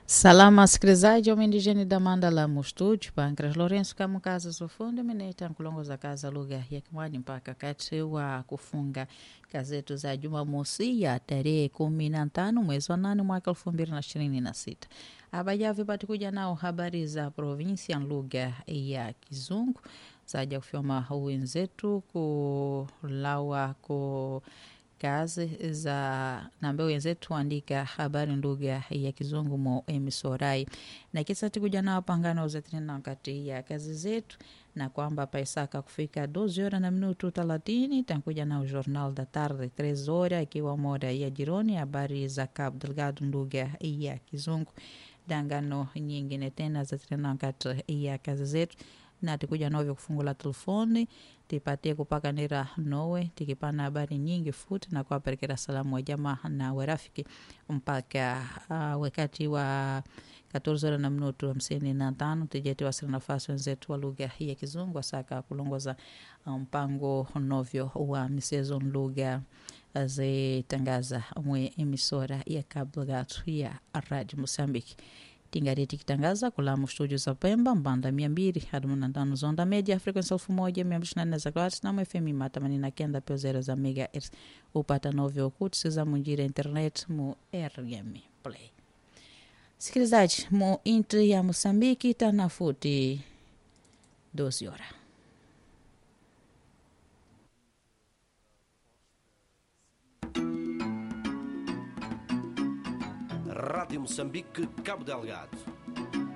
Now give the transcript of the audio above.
Salama sikilizaji, umendigeni da Mandala mu estúdio Pancras Lourenço kama kaza zofundo meneta nkulongoza kaza lugha ya Kimwani mpaka kati wa kufunga gazetu za Jumamosi ya tarehe kumi na tano mwezi wa nane mwaka elfu mbili na ishirini na sita. Abajavi patikuja nao habari za provinsia lugha ya Kizungu zaja kufyoma wenzetu kulawa ku kazi za nambe wenzetu andika habari lugha ya kizungu mo emisorai na kisa tikuja nao pangano zetinena kati ya kazi zetu na kwamba paisaka kufika 12 horas na minuto 30 tankuja nao jornal da tarde 3 horas ikiwa moda ya jironi habari za Cabo Delgado lugha ya kizungu dangano nyingine tena zetinena kati ya kazi zetu na tikuja novyo kufungula telefoni tipatie kupakanira nowe tikipana habari nyingi futi na kuwaperekera salamu wa jamaa na warafiki mpaka uh, wakati wa 14 horas na minuto hamsini na tano tijeti wasira nafasi wenzetu wa lugha ya kizungu asaka kulongoza mpango um, novyo wa misezo lugha zitangaza mwe emisora ya Cabo Delgado ya Radio Moçambique tingari tikitangaza kulamu studio za Pemba mbanda mia mbili hadi mia tano zonda media frequency elfu moja mia mbili na nne za kilohertz na FM ima themanini na kenda pio zero za megahertz upata novyo kutisiza munjira internet mu RM Play. Sikilizaji, mu intri ya Mosambiki tanafuti dozi hora Rádio Moçambique, Cabo Delgado.